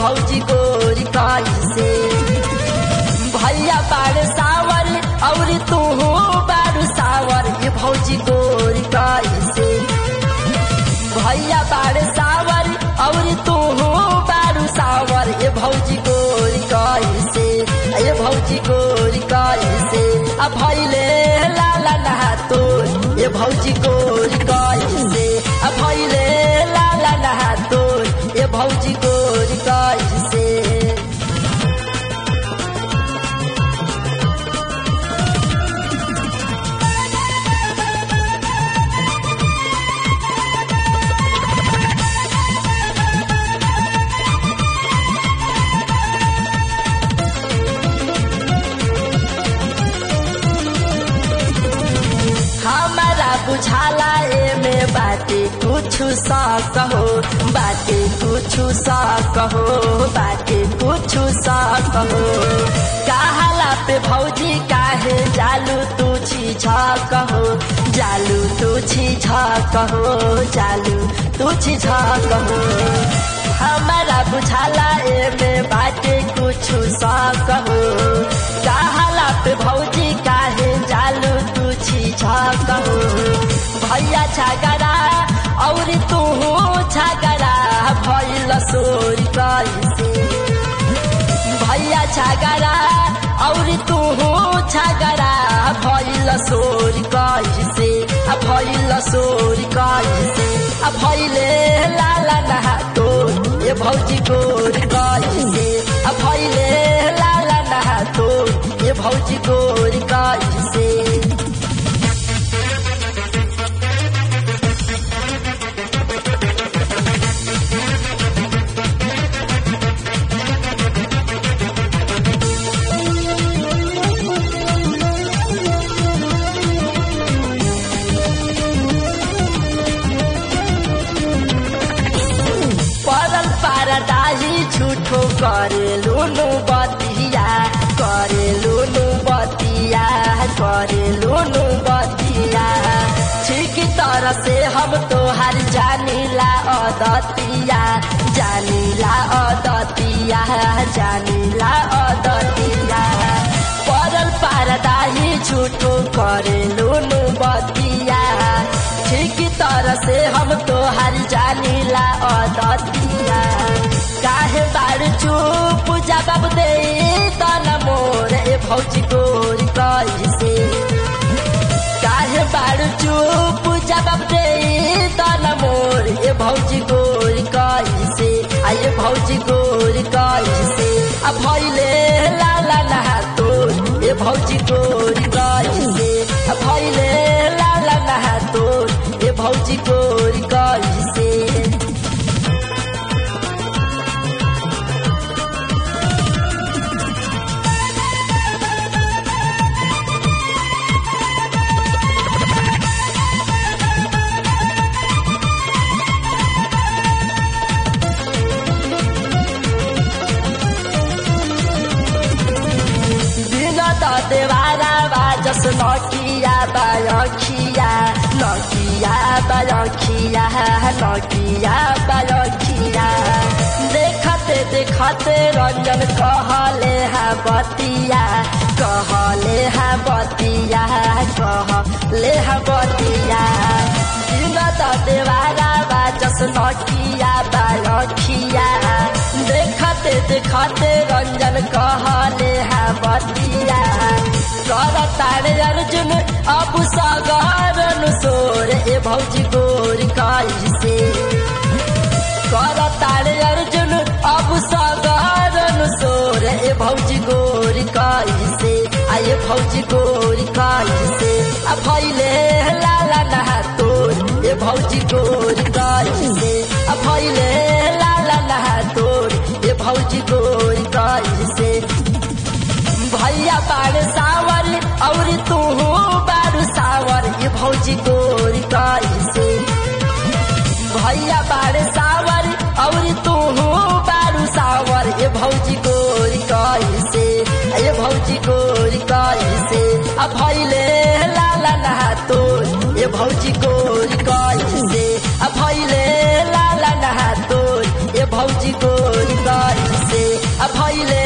भौजी गोरी कैसे भैया बाड़ सावर और तू बारू सावर ये भौजी गोरी कैसे भैया बाड़ सावर और तू बारू सावर ये भौजी गोरी कैसे ये भौजी गोरी कैसे आ भैले लाला नहा तो ये भौजी गोरी कैसे आ भैले लाला नहा तो ये भौजी गोरी कैसे हमारा बुझाला एमे बाटे कुछु सा कहो बाटे कुछु सा कहो बाटे कुछु सा कहो कहाला पे भौजी काहे जालू तू छी छ कहो जालू तू छी छ कहो जालू तू छी छ कहो हमारा बुझाला एमे बाटे कुछु सा कहो कहाला पे भौजी काहे जालू तू छी छ कहो भैया छागरा और तू छागरा भैल सोरी कैसे भैया छागरा और तू छागरा भैल सोरी कैसे आ भैल सोरी कैसे आ भैले लाला नहा तो ये भौजी गोर कैसे आ भैले लाला नहा तो ये भौजी गोर कैसे परल पारदाही झूठो करे लुनु बतिया करे लुनु बतिया करे लुनु बतिया ठीक तरह से हम तोहार जानीला अदतिया जानीला अदतिया जानीला अदतिया परल पारदाही झूठो करे लुनु बतिया ठीक तरह से हम तोहार जानीला अदतिया काहे बार चुप जवाब दे तन मोर ए भौजी गोरी कैसे काहे बार चुप जवाब दे तन मोर ए भौजी गोरी कैसे आ ये भौजी गोरी कैसे आ भैले लाला नहा तो ए भौजी गोरी कैसे आ भैले लाला नहा तो ए भौजी गोरी कैसे दिन त देवारा बाजस नकिया बालखिया नकिया बालखिया नकिया बालखिया देखते देखते रंजन कहले हा बतिया कहले हा बतिया कहले हा बतिया दिन त देवारा बाजस नकिया बालखिया देखते देखते रंजन कहले हा बतिया कर तारे अर्जुन अब सागर सोर ए भौजी गोर कैसे कर तारे अर्जुन अब सागर सोर ए भौजी गोर कैसे आ ये भौजी गोर कैसे आ भैले लाला नहा तोर ए भौजी गोर कैसे आ भैले लाला नहा तोर ए भौजी गोर कैसे भैया बाड़ सावर और तू बारू सावर ये भौजी गोर कैसे भैया बाड़ सावर और तू बारू सावर ये भौजी गोर कैसे ये भौजी गोर कैसे आ भैले लाला नहा तो ये भौजी गोर कैसे आ भैले लाला नहा तो ये भौजी गोर कैसे भैले